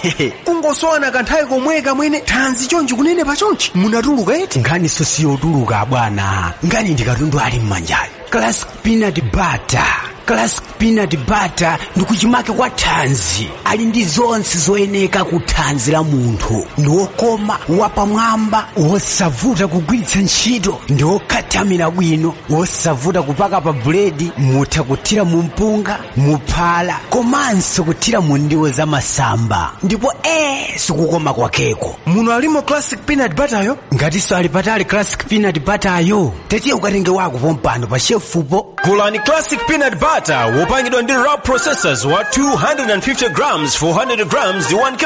ungosowana kanthawi komwe kamwene thanzi chonchi kunene pa chonchi munatuluka eti nkhani so siyotuluka bwana nkhani ndikatundu ali mmanjayo classic peanut butter classic peanut butter ndikuchimake kwa thanzi ali ndi zonse zoyeneka ku thanzi la munthu ndi wokoma wapamwamba wosavuta kugwiritsa ntchito ndi wokhatamira bwino wosavuta kupaka pa buledi mutha kuthira mu mpunga muphala komanso kuthira mu ndiwo za masamba ndipo ee sikukoma kwakeko muno alimo classic peanut butter yo ngatinso ali patali classic peanut butter yo tetiye ukatenge wako pompano pa shefupo gulani classic peanut butter wopangidwa ndi raw processors wa 250 grams 400 grams ndi 1 kg